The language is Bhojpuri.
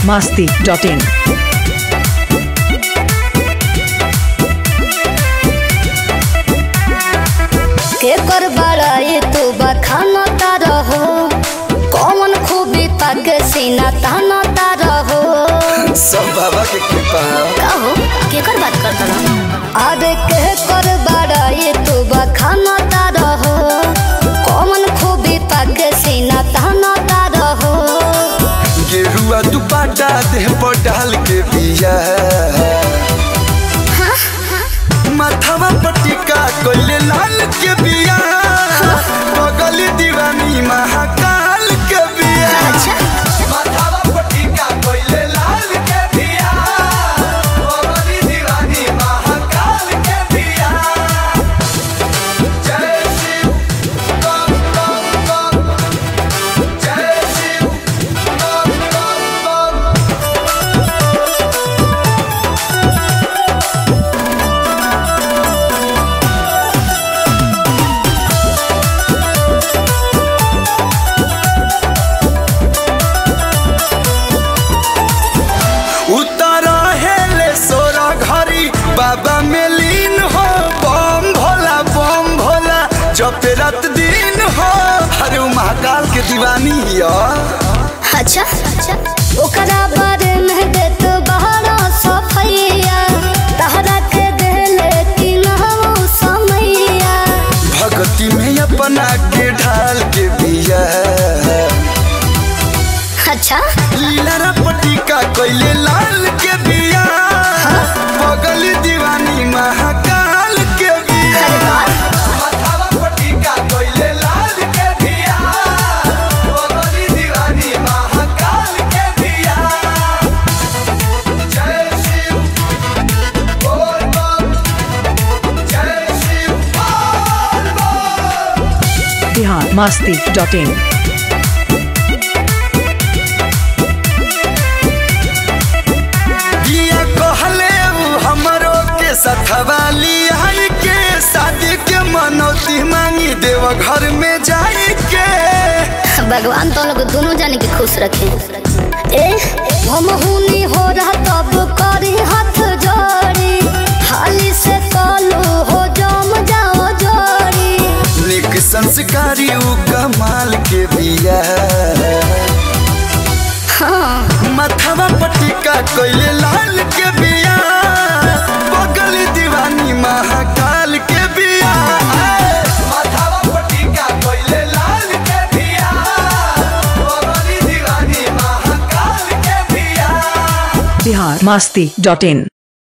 masti.in. के कर बड़ाई तू बखाना रहो कौन खूबी पग सीना ताना रहो सब बाबा के कृपा कहो के कर बात करता रहो अरे के कर बड़ाई तू बखाना रहो कौन खूबी पग सीना ताना रहो गेरुआ दुपाटा देह पर डाल के बिया माथावा पटिका कोइले लाल के बिया बगल दीवानी महाकाल के बिया अच्छा माथावा पटिका कोइले लाल के बिया बगल दीवानी महाकाल के बिया जय शिव बम बम बम जय शिव बम बम बम उतर हेले सोरा घरी बाबा में लीन हो बम भोला बम भोला जब रात दिन हो अरे उ महाकाल के दीवानी या अच्छा ओकरा बारे में दे तो बहरा सफैया तहरा के देले कि नहु समैया भक्ति में अपना के ढाल के बिया अच्छा लीला पटिका कोइले लाल के बिया बगल दीवानी महाकाल के बिया अरे वाह माथावा पटिका कोइले लाल के बिया बगल दीवानी महाकाल के बिया जय शिव बोल बम जय शिव बोल बम Bihar masti.in. बिया कहले उ हमरो के सथवा लियाई के शादी के मनौती मांगी देव घर में जाई के भगवान तो लोग दोनों जाने के खुश रखे ए हम हुनी हो रहा तब करी हाथ जोड़ी हाली से कलू हो जम जाओ जोड़ी निक संस्कारी उ कमाल के बिया हाँ माथावा पटिका कोइले लाल के बिया बगल दीवानी महाकाल के बिया माथावा पटिका कोइले लाल के बिया बगल दीवानी महाकाल के बिया Bihar masti.in.